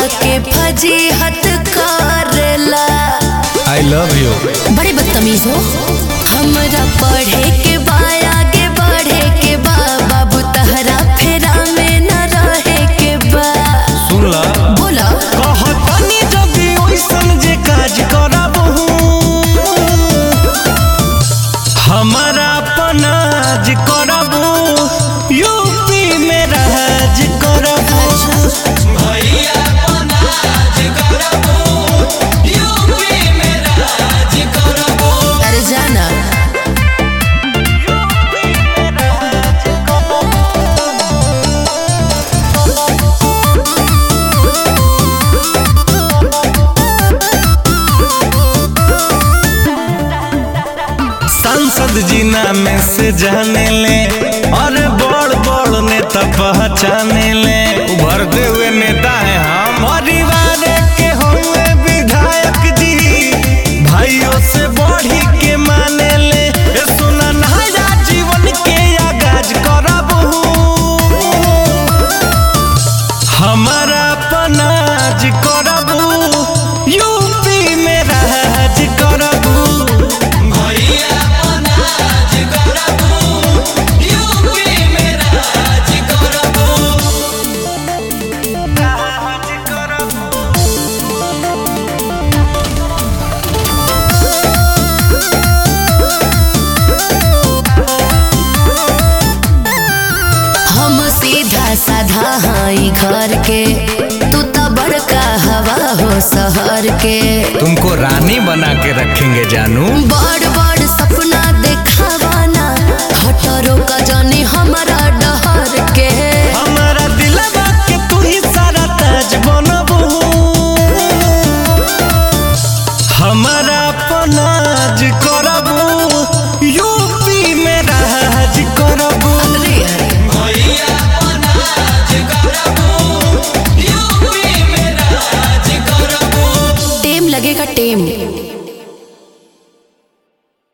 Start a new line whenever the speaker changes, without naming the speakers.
के फजीहत करेला
I love you
बड़े बदतमीज हो हमरा पढ़े के बा आगे बढ़े के बा बाबू तहरा फेरा में न रहे के बा
सुन ला
बोला
कहतनी जदी ओइसन जे काज करबहू हमारा पनाज करबू यूपी में राज करबू भैया पनाज करबू यूपी में राज करबू
अरे जाना
यूपी में राज करबू सांसद जी नाम से जाने ले और बड़ बड़ नेता पहचाने ले उभरते हुए नेता है हम परिवार के हुए विधायक जी भाइयों से बढ़ी के माने ले ए सुना नया जीवन के आगाज करबहू हमारा पनाज करबू यूपी में राज करबू भैया पनाज करबू यूपी में राज करबू राज करबू
हम सीधा साधा हाई घर के तू तो बड़का हवा हो शहर के
तुमको रानी बना के रखेंगे जानू
बड़